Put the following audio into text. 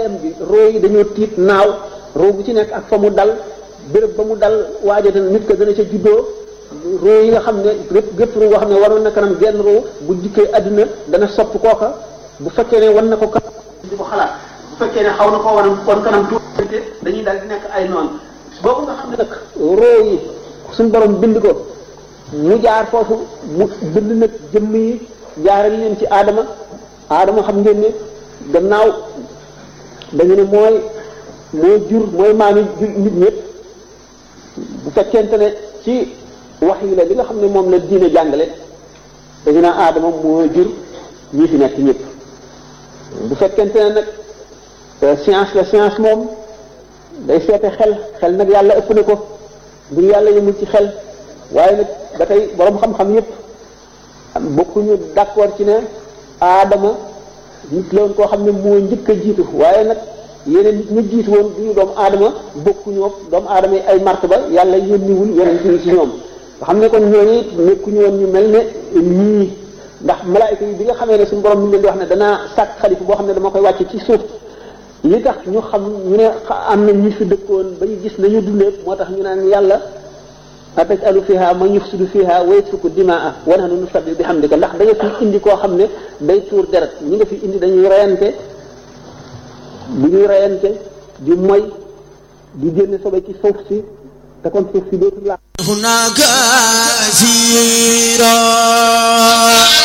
leeraayam bi roo yi dañoo tiit naaw roo bu ci nekk ak fa mu dal béréb ba mu dal waajate nit ko dana ca juddoo roo yi nga xam ne gépp gépp roo nga xam ne waroon na kanam genn roo bu jikkee àdduna dana sopp kooka bu fekkee ne wan na ko kat di ko xalaat bu fekkee ne xaw na koo wan kon kanam tuuti dañuy daal di nekk ay noonu boobu nga xam ne nag roo yi suñ borom bind ko mu jaar foofu mu bind nag jëmm yi jaaral leen ci aadama aadama xam ngeen ne gannaaw dañu ne mooy mooy jur mooy maami nit ñëpp bu fekkente ne ci wax yi la li nga xam ne moom la diine jàngale dañu naan aadama moo jur ñi fi nekk ñëpp bu fekkente ne nag science la science moom day seete xel xel nag yàlla ëpp na ko mbir yàlla yëmul ci xel waaye nag ba tey borom xam-xam yëpp bokkuñu d'accord ci ne aadama nit la woon koo xam ne moo njëkk a jiitu waaye nag yeneen nit ñu jiitu woon du ñu doomu aadama bokkuñoo doomu aadama yi ay martaba yàlla yónniwul yeneen ñi ci ñoom nga xam ne kon ñooñu nekkuñu woon ñu mel ne ñii ndax malaayika yi bi nga xamee ne suñu borom mi ngi leen di wax ne danaa sàkk xalifa boo xam ne dama koy wàcce ci suuf li tax ñu xam ñu ne am na ñu fi dëkkoon ba ñu gis nañu dundee moo tax ñu naan yàlla atajalu fiha man yufsidu fiha wa yasfiku dimaa wa nahnu nusabbihu bihamdika ndax da nga fi indi koo xam ne day tuur deret ñi nga fi indi dañuy reyante bu ñuy reyante di moy di génne sobe ci suuf si te kon suuf si dootul la هناك سيرا